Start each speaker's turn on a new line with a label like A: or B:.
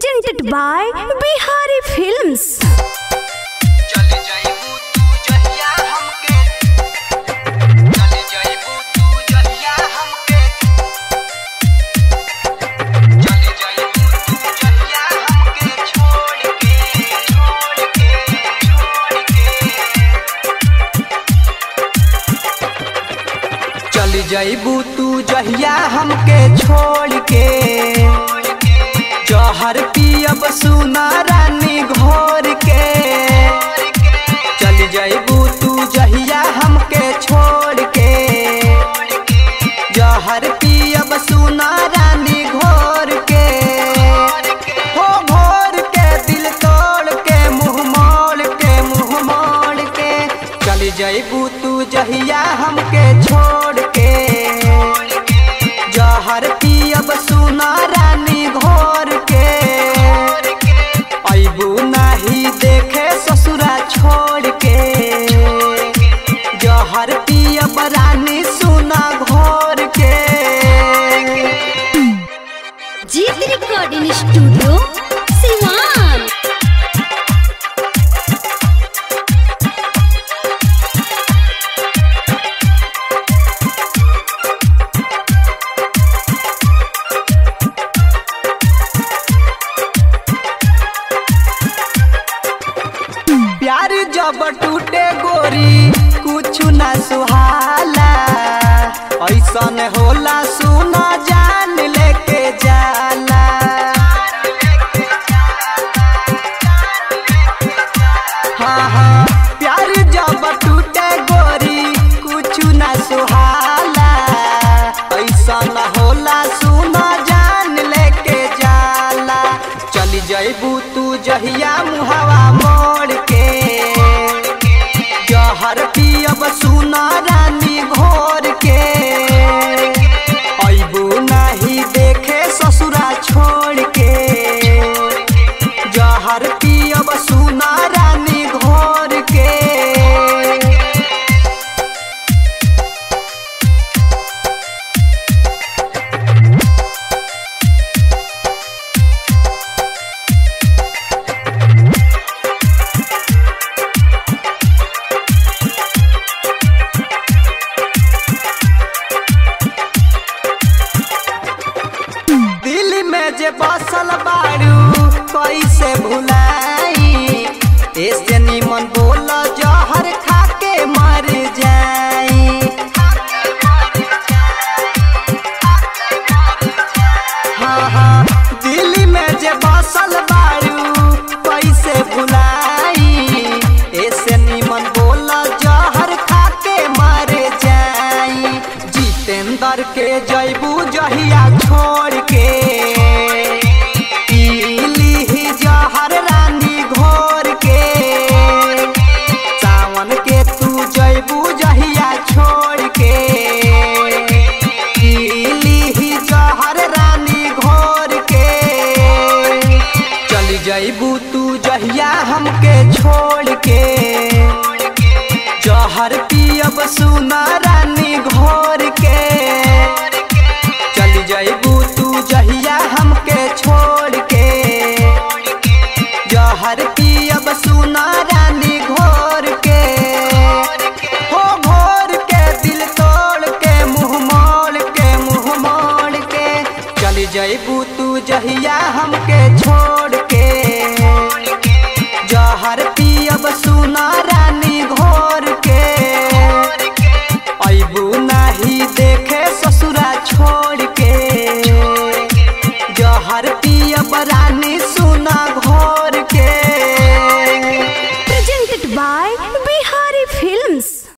A: presented by Bihari Films.
B: चले जाइबू तू जहिया हमके चले जाइबू तू जहिया हमके चले जाइबू तू जहिया हमके छोड़ के छोड़ के छोड़ के चल जाइबू तू जहिया हमके छोड़ के जहर पियब सुना रानी घोर के चल जाइबू तू जहिया हमके छोड़ के जहर पियब सुना रानी घोर के हो घोर के दिल तोड़ के मुंह मोड़ के मुंह मोड़ के चल जाइबू तू जहिया हमके छोड़ के जहर पियब सुना रानी घोर के अबू नाही देखे ससुरा छोड़ के जहर पियब रानी सुना घोर के
A: जीत रिकॉर्डिंग स्टूडियो सिवान
B: प्यार जब टूटे गोरी कुछ ना सुहाला ऐसन होला सुना जान लेके जाला हाँ हाँ प्यार जब टूटे गोरी कुछ ना सुहाला ऐसन होला सुना जान लेके जाला चली जइबू तू जहिया मुहावा मोड़ के जहर पियब सुना रानी घोर के अबू नहीं देखे ससुरा छोड़ के जहर पियब सुना रानी घोर के दिल में जे बसल बारू कैसे भुलाई ऐसे निमन बोल जहर खा के मर जाई हाँ हाँ दिल में जे बसल बारू कैसे भुलाई ऐसे निमन बोल जहर खा के मर जाई जितेंद्र के जैबू जहिया छोड़ के पीली जहर रानी घोर के सावन के तू जैबू जहिया छोड़ के पीली जहर रानी घोर के चल जैबू तू जहिया हमके छोड़ के जहर पियब सुना रानी घोर